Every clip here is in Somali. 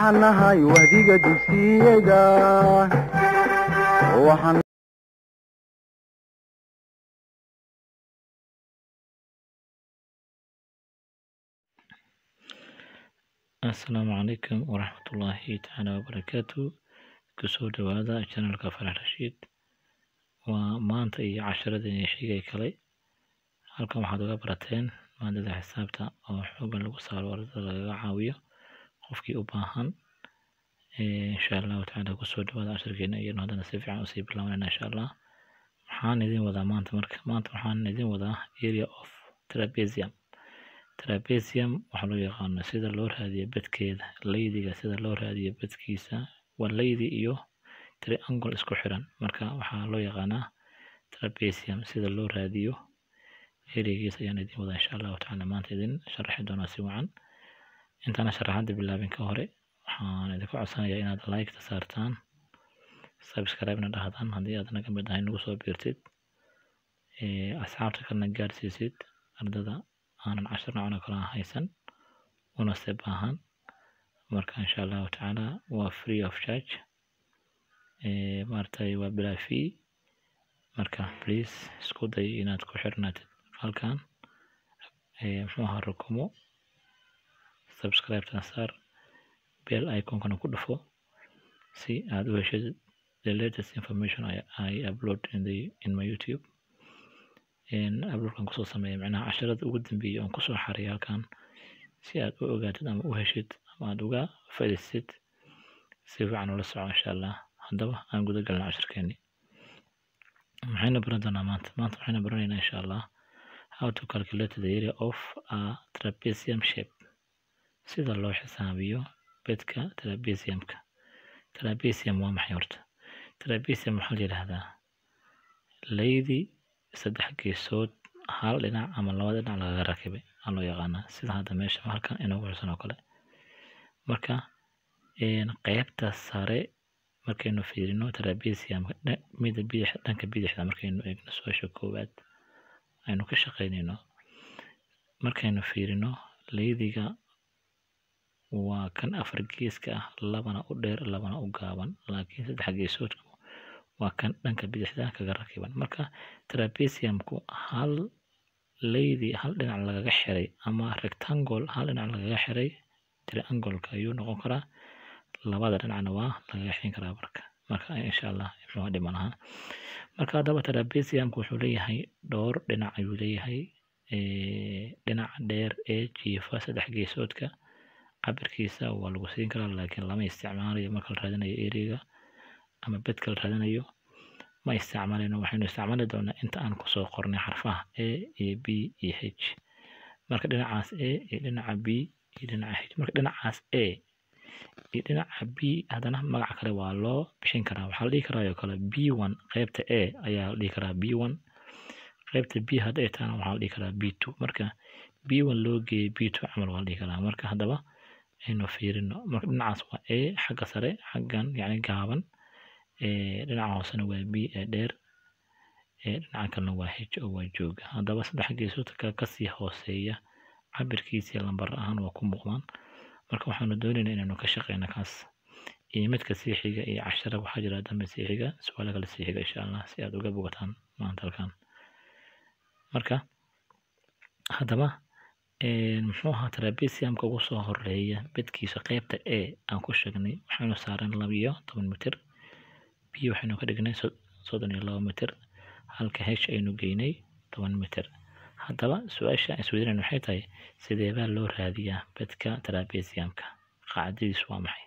waxaan nahay wahdiga dugsiyada waxaan asalaamu calaykum waraxmatullaahi tacaala wabarakaatu kusoo dhawaada janalka farax rashiid waa maanta iyo casharadii xigay kale halkan waxaad uga barateen maadada xisaabta oo xoogan lagu saaro ardada lagaga caawiyo qofkii u baahan insha allahu tacaala kusoo dhawaada casharkeena iyano haddana si fiican usii bilaabanayna insha allah waxaan idin wadaa maanta marka maanta waxaan idin wadaa area of trapezium trapezium waxaa loo yaqaana sida loo raadiyo bedkeeda laydiga sida loo raadiyo bedkiisa waa laydi iyo triangle isku xiran marka waxaa loo yaqaanaa trapezium sida loo raadiyo erigiisa ayaan idin wadaa insha allahu tacaala maanta idin sharaxi doonaa si wacan intaana sharaxadda bilaabin ka hore waxaan idinku codsanayaa inaad like-ta saartaan subscribe-na dhahdaan haddii aad naga mid ahay nagu soo biirtid asxaabta kalena gaarsiisid ardada aanan cashar noocan oo kale haysan una se baahan marka insha allahu tacaala waa free of charge maaragtay waa bilaa fee marka please isku day inaad ku xirnaatid halkan muxuu ahaa rukumo subscribe-tana saar bell iconkana ku dhufo si aad u heshid the latest information I, I upload in the in my YouTube uploadkan kusoo sameeya micnaha casharada ugu dambeeyay oon kusoo xariya halkan si aad u ogaatid ama u heshid ama aad uga faa'iidaysid si fiican ula soco insha allah haddaba aan guda galna casharkeeni maxayna baran doonaa maanta maanta waxayna baranaynaa insha allah how to calculate the area of a trapezium shape sida loo xisaabiyo bedka trapeziumka trapezium waa maxay horta trapezium waxaa la yidhaahdaa laydi saddex geesood hal dhinac ama laba dhinac lagaga rakibay aa loo yaqaanaa sida hadda meesha halkan inoogu xusan oo kale marka qeybta sare markaynu fiirino trapeziumka mida bidix dhanka bidixda markaynu eegno su-aasha koowaad aynu ka shaqaynayno markaynu fiirino laydiga waa kan afar geeska ah labana u dheer labana u gaaban laakiin saddex geesoodku waa kan dhanka bidixda kaga rakiban marka trapeziumku hal laydi hal dhinac lagaga xiray ama rectangle hal dhinac lagaga xiray triangle-ka ayuu noqon karaa labada dhinacna waa lagaga xirin karaa marka marka insha allah muxuu dhiman ahaa marka haddaba trapeziumku wuxuu leeyahay dhowr dhinac ayuu leeyahay dhinaca dheer ee jiifa saddex geesoodka cabirkiisa waa lagu siin karaa laakiin lama isticmaalayo marka la raadinayo eriga ama bedka la raadinayo ma isticmaalayno waxaynu isticmaali doonaa inta aan kusoo qornay xarfaha a iyo b iyo h marka dhinacaas a iyo dhinaca b iyo dhinaca h marka dhinacaas a iyo dhinaca b haddana magac kale waa loo bixin karaa waxaa la dhihi karaa oo kale b one qeybta a ayaa la dhihi karaa b one qeybta b hadday tahana waxaa la dhihi karaa b two marka b one loo geeyey b two camal waa la dhihi karaa marka haddaba aynu fiirino marka dhinacaas waa a xagga sare xaggan yacni gaaban dhinaca hoosena waa b ee dheer dhinaca kalena waa h oo waa jooga haddaba saddex geesoodka kasii hooseeya cabirkiisii lambar ahaan waa ku muuqdaan marka waxaanu doonaynaa inaynu ka shaqeyno kaas iyo midka sii xiga iyo cashara waxaa jira dambe sii xiga su-aalo kale sii xiga insha allah si aad uga bogataan maanta halkan marka haddaba muxuu ahaa trapeziumka ugu soo horeeya bedkiisa qeybta a aan ku sheegnay waxaynu saareen laba iyo toban mitir b waxaynu ka dhignay soddon iyo laba mitir halka h aynu geynay toban mitir haddaba su-aasha aan isweydiinayn waxay tahay sidee baa loo raadiyaa bedka trapeziumka qaacdadiisu waa maxay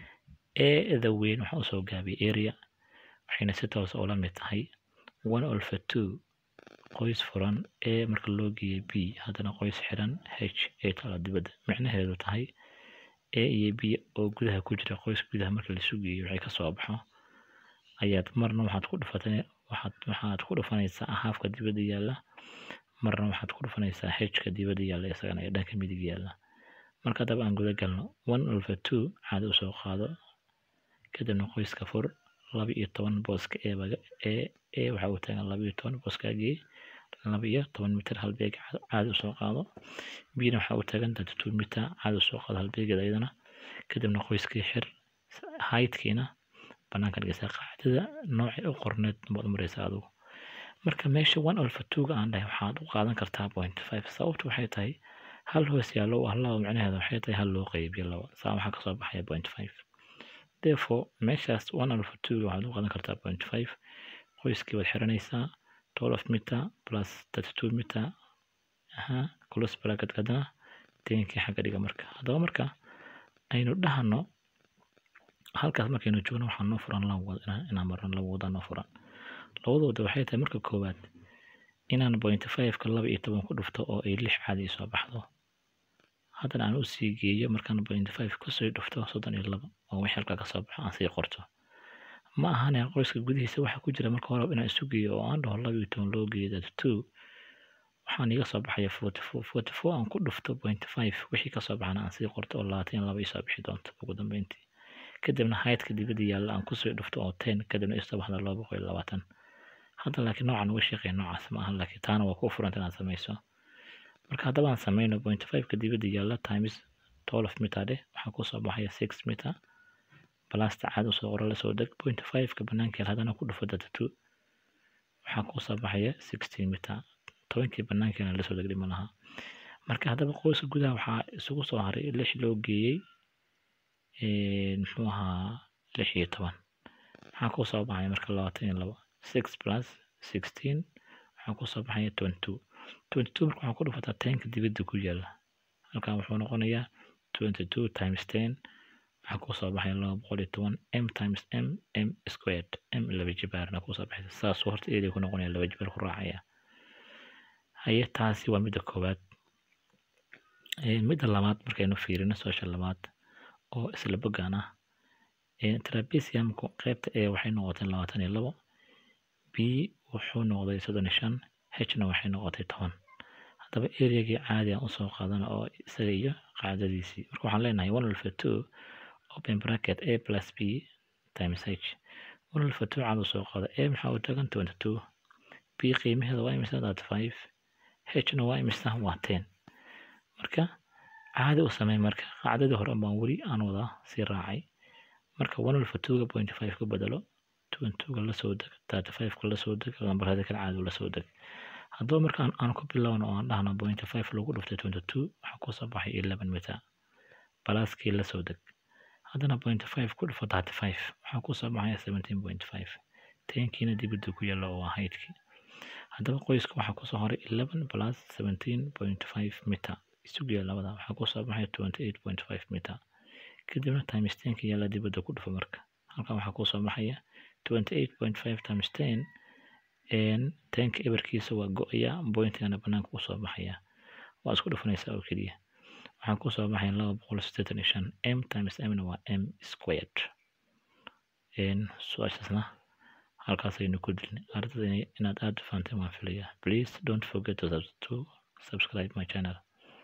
eeda weyn waxaa usoo gaabiyay area waxayna si toosa ula mid tahay one olfa two qoys furan a marka loo geeyay b haddana qoys xiran h ee tala dibadda micnaheedu tahay a iyo b oo gudaha ku jira qoys gudaha marka laisu geeyo waxay kasoo baxo ayaad marna waxaad ku dhufatay waxaad waxaad ku dhufanaysaa haafka dibadda yaalla marna waxaad ku dhufanaysaa hka dibadda yaalla isagana ee dhanka midig yaalla marka haddaba aan guda galno one olfa two caada usoo qaado kadibna qoyska fur laba iyo toban booska eebaga ee ee waxa uu taagan laba iyo toban booskaagii laba iyo toban mitir halbeeg caadi usoo qaado bina waxa uu taagan thirty two mitir caadi usoo qaado halbeegeeda iyadana kadibna qoyskii xir haydkiina banaanka dhigaysaa qaacidada noocay u qorneed baad u maraysaa adigu marka meesha one alfa twoga aan dhahay waxaad u qaadan kartaa point five sababtu waxay tahay hal hoos yaallo ah laba micnaheeda waxay tahay hal loo qaybiyo laba saa waxaa kasoo baxaya point five therefore meeshaas one alfa twoga waxaad u qaadan kartaa point five qoyskii waad xiranaysaa twelve meter plus thirty two meter aha close bracket kadana tenkii xagga dhiga marka haddaba marka aynu dhahano halkaas markaynu joogno waxaa noo furan laba wad inaan marno laba wada noo furan labadooda waxay tahay marka koowaad inaan point fiveka laba iyo toban ku dhufto oo ay lix caadi soo baxdo haddana aan usii geeyo markaan point five kusii dhufto soddon iyo laba oo wixii halkaa kasoo baxo aan sii qorto ma ahane qoyska gudihiisa waxaa ku jira marka hore inaan isu geeyo oo aan dhaho laba iyo toban loo geeyo that two waxaan iga soo baxaya forty four forty four aan ku dhufto point five wixii kasoo baxana aan sii qorto oo labaatan iyo laba isoo bixi doonto ugu dambeyntii kadibna haydka dibadda yaalla aan kusii dhufto oo ten kadibna isoo baxda laba boqol iyo labaatan hadda laakiin noocan uga shaqeeya noocaas ma aha laakiin taana waa ku furanta inaad samayso marka haddaba aan sameyno point fiveka dibadda yaalla times twelve meter dheh waxaa kusoo baxaya six meter balasta caad usoo qoro lasoo deg point fiveka banaanka haddana ku dhufo data two waxaa kusoo baxaya sixteen meter tobankii banaankeena lasoo deg dhima laha marka haddaba qoyska gudaha waxaa isugu soo haray lix loo geeyey muxuu ahaa lix iyo toban waxaa kusoo baxaya marka labaatan iyo laba six plus sixteen waxaa kusoo baxaya twenty two twenty two marka waxaa ku dhufataa tenka dibadda ku yaala halkan wuxuu noqonayaa twenty two times ten waxaa kusoo baxaya laba boqol iyo toban m times m m squared m laba jibaarna kusoo baxaysa saasuu horta eeday ku noqonaya laba jibaar ku raacaya haye taasi waa midda koowaad midda labaad markaynu fiirino soosha labaad oo isla bogaan ah trapesiumku qaybta e waxay noqotay labaatan iyo labo b wuxuu noqday soddon iyo shan hna waxay noqotay toban haddaba areagii caadi aan usoo qaadana oo isaga iyo qaacdadiisii marka waxaan leenahay one alfa two open bracket a plus b times h one alfa two caad usoo qaada a maxaa u tagan twenty two b qiimaheeda waa imisa that five hna waa imisa waa ten marka caadi u samey marka qaacdadii hore baan weli aan wadaa sii raacay marka one alfa twoga point five ku bedelo twentyga lasoo deg thirty fiveka lasoo deg lambarada kale caadi lasoo deg haddaba marka aan ku bilowno oo aan dhahno point five lagu dhuftay twenty two waxaa kusoo baxay eleven meter balaaskii lasoo deg haddana point five ku dhufo thirty five waxaa kusoo baxaya seventeen point five tenkiina dibadda ku yaalla oo waa haydkii haddaba qoyska waxaa kusoo horay eleven plus seventeen point five meter isugiya labada waxaa kusoo baxaya twenty eight point five meter kadibna times tenka yaalla dibadda ku dhufo marka halkan waxaa kusoo baxaya twenty eight point five times ten tenka eberkiisa waa go-aya bointigana banaanka usoo baxaya waa isku dhufanaysaa oo keliya waxaa kusoo baxaya laba boqol siddeetan iyo shan m times mna waa m squared su-aashaasna halkaas aynu ku dilnay ardada inaad aada u fahanteen waan filaya please don't forget to, to subscribe my channel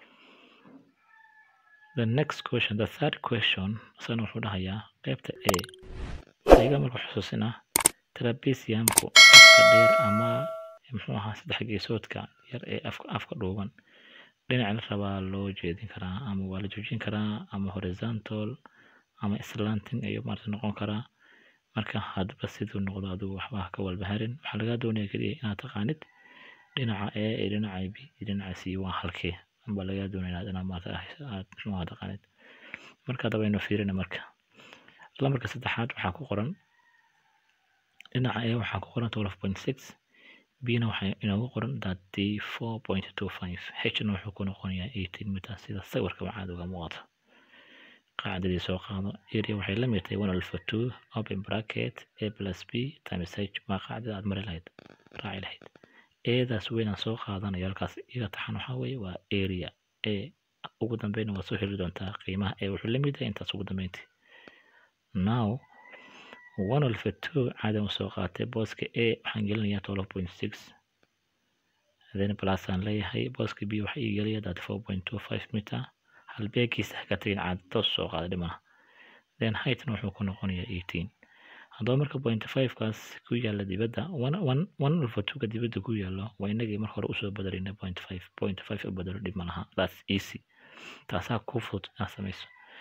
the next question the third question isagana wuxuu dhahayaa qaybta a iga marka xusuusina trapesiumku afka dheer ama muxuu ahaa saddex geesoodka yar ee afka afka dhuuban dhinac la rabaa loo jeedin karaa ama waa la joojin karaa ama horizontal ama slanting ayuu maarata noqon karaa marka hadba siduu noqdo adigu waxba ka walbaharin waxaa lagaa doonaya keliya inaad taqaanid dhinaca a iyo dhinaca b iyo dhinaca c waa halkee amba lagaa doonaya inaad inaad maarata aad muxuu ahaa taqaanid marka hadaba aynu fiirina marka lambarka saddexaad waxaa ku qoran dhinaca a waxaa ku qoran twelve point six bna waxaa inoogu qoran thirty four point two five hna wuxuu ku noqonayaa eighteen meter sida sawirka waxaad uga muuqato qaacidadii soo qaado area waxay la mid tahay one alpha two open bracket a plus b times h waa qaacidada aad mari lahayd raaci lahayd eedaas weynaan soo qaadanayo halkaas iga taxan waxaa weeye waa area a ugu dambeyna waa soo heli doontaa qiimaha ee wuxuu la mid yahay intaas ugu dambeyntii now one alpha two caadi u soo qaatay booska a waxaan gelinayaa twelve point six then plus aan leeyahay booska b waxaa ii gelaya that four point two five meter halbeegiisa haka tagin caadi toos soo qaada dhimana then heightna wuxuu ku noqonayaa eighteen haddaba marka point fivekaas ku yaalla dibadda one one one alpha twoga dibadda ku yaallo waa inagii marka hore usoo bedelayna point five point five u bedelo dhib ma laha that's easy taasaa ku fudud inaad samayso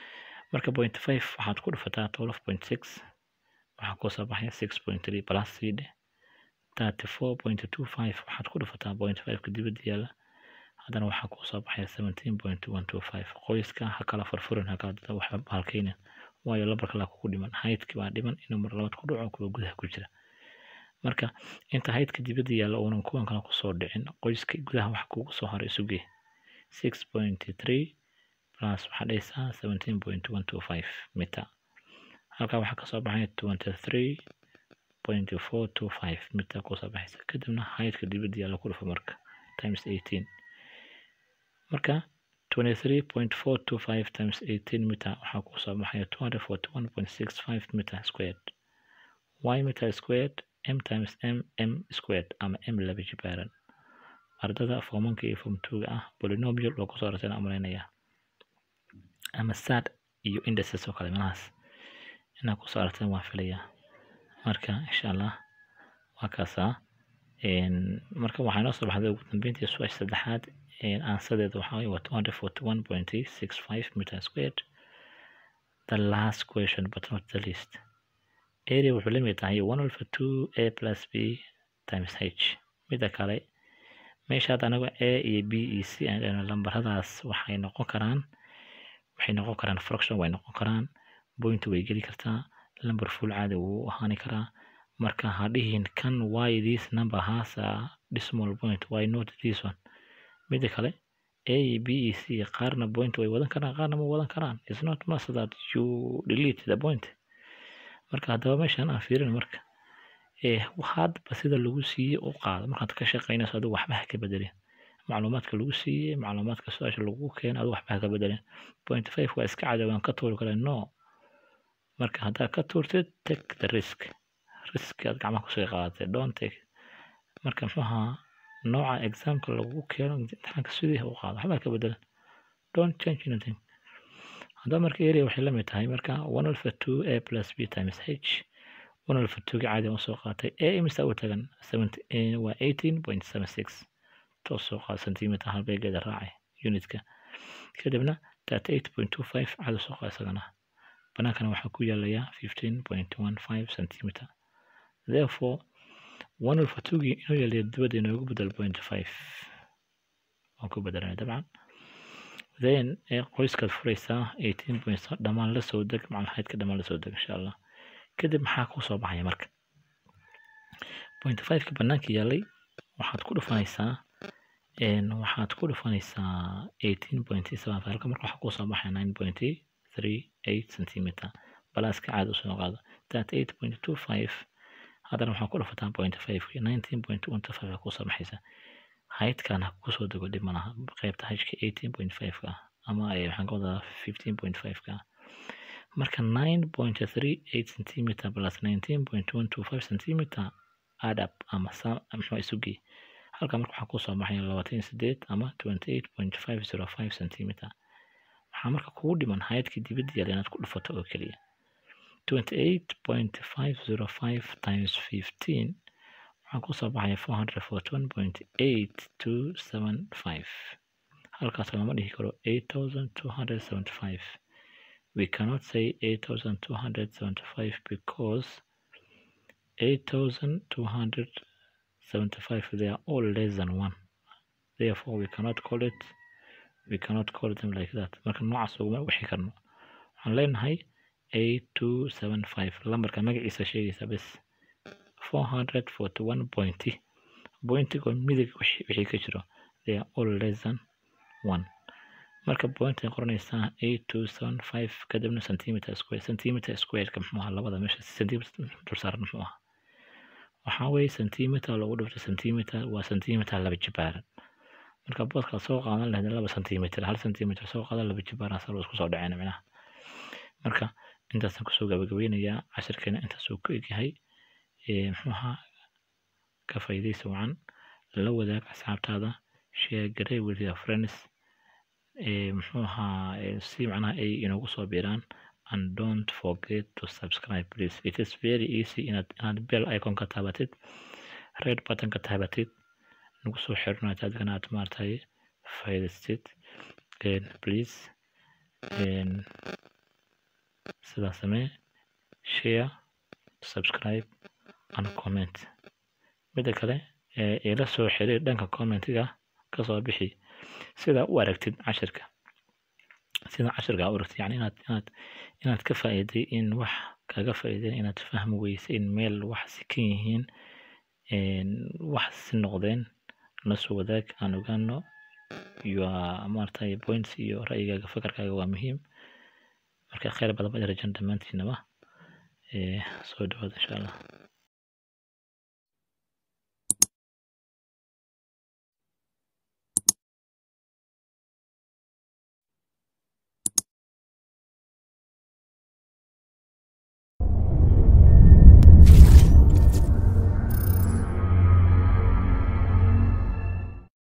marka point five waxaad ku dhufataa twelve point six waxaa kuu soo baxaya six point three plus c dhe thirty four point two five waxaad ku dhufataa point fiveka dibadda yaala haddana waxaa kuu soo baxaya seventeen point one two five qoyska ha kala furfurin ha kala dada waxa halkeynin waayo lambarka laa kugu dhiman haydki baa dhiman inuu mar labaad ku dhaco kuwa gudaha ku jira marka inta haydka dibadda yaalla uunan kuwan kale kusoo dhicin qoyska gudaha wax kugu soo haray isugee six point three plus waxaa dhahaysaa seventeen point one two five mita halkaa waxaa kasoo baxaya twenty three point four two five mita kusoo baxaysa kadibna haydka dibadda yaalla ku dhufa marka times eighteen marka twenty three point four two five times eighteen mita waxaa kusoo baxaya two hundred forty one point six five meter squared y meter squared m times m m squared ama m laba jibaaran ardada formanka iyo form twoga ah polynomial oo kusoo aragteen aan malaynayaa ama sad iyo indices oo kale meelahaas inaad kusoo aragteen waan filayaa marka insha allah waa kaasaa marka waxaa inoo soo baxday ugu dambeyntii su-aasha saddexaad aansadeeda waxaa waye waa two hundred forty one point six five meter squared the last question but not the least area wuxuu la mid tahay one over two a plus b times h mida kale meeshaad anaga a iyo b iyo c aan dhahno lambaradaas waxay noqon karaan waxay noqon karaan fraction way noqon karaan point way geli kartaa lambar full caadi wuu ahaani karaa marka ha dhihin kan why this number has a decimal point why not this one mida kale a iyo b iyo c qaarna point way wadan karaan qaarna ma wadan karaan it's not must that you delete the point marka haddaba meeshan aan fiirin marka hadba sida lagu siiyey u qaado markaad ka shaqaynayso adigu waxba ha ka bedelin macluumaadka lagu siiyey macluumaadka su-aasha lagu keena adigu waxba ha ka bedelin point five waa iska cadow aan ka tuuri kara no marka haddaad ka tuurtid take the risk risk aad gacmaha kusoo qaadatay don't take marka muxuu ahaa nooca examka lagu keeno imtixaanka sidii u qaado waxba ha ka bedelin don't change anything haddaba marka area waxay la mid tahay marka one alpha two a plus b times h one alpha two ga caadi aan usoo qaatay a imisa u tagan waa eighteen point seven six toos soo qaada centimeter halbeegeeda raacay unitka kadibna thirty eight point two five caadi soo qaada isagana banaankana waxaa ku yaalayaa fifteen point one five centimeter therefore one alpha two gii inuu yaalayo dibadda inoogu bedel point five waan ku bedelanay dabcan then qoyskaad furaysaa eighteen point dhammaan la soo deg macal haydka dhammaan la soo deg insha allah kadib maxaa kuu soo baxaya marka point fiveka banaanka yaalay waxaad ku dhufanaysaa waxaad ku dhufanaysaa eighteen point seven five halka marka waxaa kuu soo baxaya nine point three eight centimeter balaaska caadi usoo qaado thirty eight point two five haddana waxaa ku dhufataa point five nineteen point one two five kusoo baxaysa haydkan ha kusoo dego dhib malaha qaybta hajka eighteen point five ka ama waxaan ka wadaa fifteen point five ka marka nine point three eight centimeter plus nineteen point one two five centimeter add up ama muxuu isugii halka marka waxaa kusoo baxaya labaatan sideed ama twenty eight point five zero five centimeter waxaa marka kugu dhiman haydkii dibadda yaala inaad ku dhufato oo keliya twenty eight point five zero five times fifteen waxaa kusoo baxaya four hundred forty one point eight two seven five halkaas lama dhihi karo eight thousand two hundred seventy five we cannot say 8,275 because 8,275 they are all less than one therefore we cannot call it we cannot call them like that marka noocaas uguma wixi karno waxaan leenahay 8275 lambarka magaciisa sheegaysa bes 441 pointy pointigo midig wixii ka jiro they are all less than one marka point ay qoranaysaa eight two seven five kadibna centimeter square centimeter squareka muxuu ahaa labada meesha centimeter dul saaran muxuu ahaa waxaa weeye centimeter lagu dhifto centimeter waa centimeter laba jibaaran marka boodkaad soo qaadan lahayd laba centimeter hal centimeter soo qaadan laba jibaaran salo isku soo dhaceen micnaha marka intaasaan kusoo gabagabeynayaa cashirkeena intaasuu ku egyahay muxuu ahaa ka faa'iidaysa wacan la wadaag asxaabtaada share garey with your friends muxuu ahaa si macnaha ay inoogu soo biiraan and don't forget to subscribe please it is very easy inaad inaad bell icon ka taabatid red button ka taabatid nagu soo xirnaad adigana aad maartay faa'iidaystid please sidaa samee share subscribe and comment midda kale ee ila soo xiriir dhanka commentiga kasoo bixi sida u aragtid cashirka sida cashirka u aragtid yani inaad inaad inaad ka faa'iiday in wax kaga faa'iiday inaad fahmi weysa in meel wax si kan yihiin wax si noqdeen la soo wadaag aan ogaano iyo maaragtay points iyo ra'yigaaga fakarkaaga waa muhiim marka khayr badan baa rajan dhammaantiinaba soo dhawaada insha allah